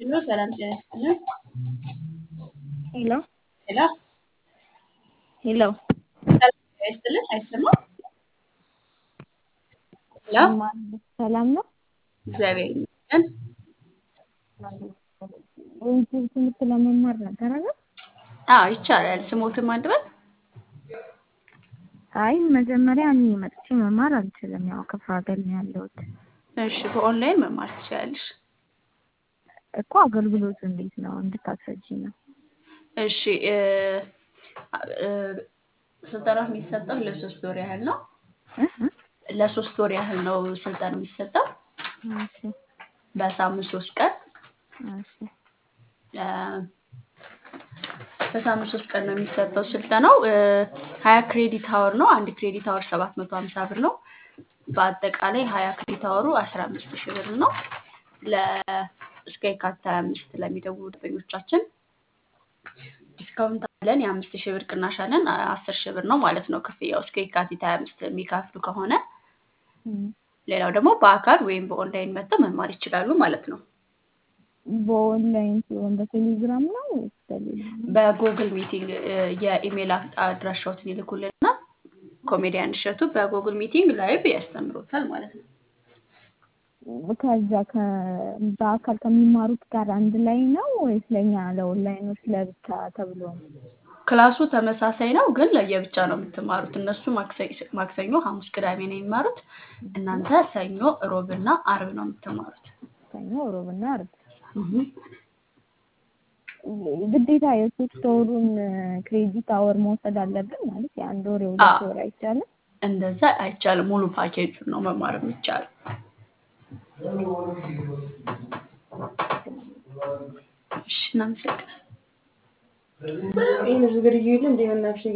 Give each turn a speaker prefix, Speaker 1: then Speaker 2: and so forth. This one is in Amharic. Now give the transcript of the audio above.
Speaker 1: ሄሎ ሰላም ጤና ይስጥልን።
Speaker 2: ሄሎ
Speaker 1: ሄሎ
Speaker 2: ሄሎ
Speaker 1: ሰላም ጤና ይስጥልን። አይሰማም? ሄሎ
Speaker 2: ሰላም ነው።
Speaker 1: እግዚአብሔር ይመስገን።
Speaker 2: ዩቲዩብ ትምህርት ለመማር ነበር አይደል?
Speaker 1: አዎ ይቻላል። ስሞትን ማንበብ
Speaker 2: አይ መጀመሪያ እኔ መጥቼ መማር አልችልም። ያው ክፍለ ሀገር ነው ያለሁት
Speaker 1: እሺ፣ በኦንላይን መማር ትችላለሽ።
Speaker 2: እኮ አገልግሎቱ እንዴት ነው እንድታስረጂ ነው።
Speaker 1: እሺ እ እ ስልጠናው የሚሰጠው ለሶስት ወር ያህል ነው።
Speaker 2: እ እ
Speaker 1: ለሶስት ወር ያህል ነው ስልጠና የሚሰጠው
Speaker 2: እሺ
Speaker 1: በሳምንት ሶስት ቀን
Speaker 2: እሺ
Speaker 1: እ በሳምንት ሶስት ቀን ነው የሚሰጠው ስልጠናው። እ ሀያ ክሬዲት አወር ነው። አንድ ክሬዲት አወር ሰባት መቶ ሀምሳ ብር ነው። በአጠቃላይ ሀያ ክሬዲት አወሩ አስራ አምስት ሺህ ብር ነው። ለ እስከ የካቲት ሀያ አምስት ለሚደውሉ ደንበኞቻችን ዲስካውንት አለን። የአምስት ሺህ ብር ቅናሽ አለን። አስር ሺህ ብር ነው ማለት ነው ክፍያው እስከ የካቲት ሀያ አምስት የሚከፍሉ ከሆነ።
Speaker 2: እም፣
Speaker 1: ሌላው ደግሞ በአካል ወይም በኦንላይን መጥተው መማር ይችላሉ ማለት ነው።
Speaker 2: በኦንላይን ሲሆን በቴሌግራም ነው ወይስ በሌላ?
Speaker 1: በጉግል ሚቲንግ እ የኢሜል አድ- አድራሻዎትን ይልኩልንና ኮሜዲያን እሸቱ በጉግል ሚቲንግ ላይቭ ያስተምሮታል ማለት ነው።
Speaker 2: ከዛ ከ- በአካል ከሚማሩት ጋር አንድ ላይ ነው ወይስ ለእኛ ለኦንላይኖች ለብቻ ተብሎ ነው?
Speaker 1: ክላሱ ተመሳሳይ ነው፣ ግን ለየብቻ ነው የምትማሩት። እነሱ ማክሰ- ማክሰኞ፣ ሐሙስ፣ ቅዳሜ ነው የሚማሩት። እናንተ ሰኞ፣ ሮብና አርብ ነው የምትማሩት።
Speaker 2: ሰኞ፣ ሮብና ዓርብ።
Speaker 1: እህ።
Speaker 2: ግዴታ የሶስት ወሩን ክሬዲት አወር መውሰድ አለብን ማለት የአንድ ወር የሁለት
Speaker 1: አዎ።
Speaker 2: ወር አይቻልም?
Speaker 1: እንደዛ አይቻልም። ሙሉ ፓኬጁን ነው መማር የሚቻለው። እሺ፣ እናመሰግናለን።
Speaker 3: ይህን ዝግጅት እንደ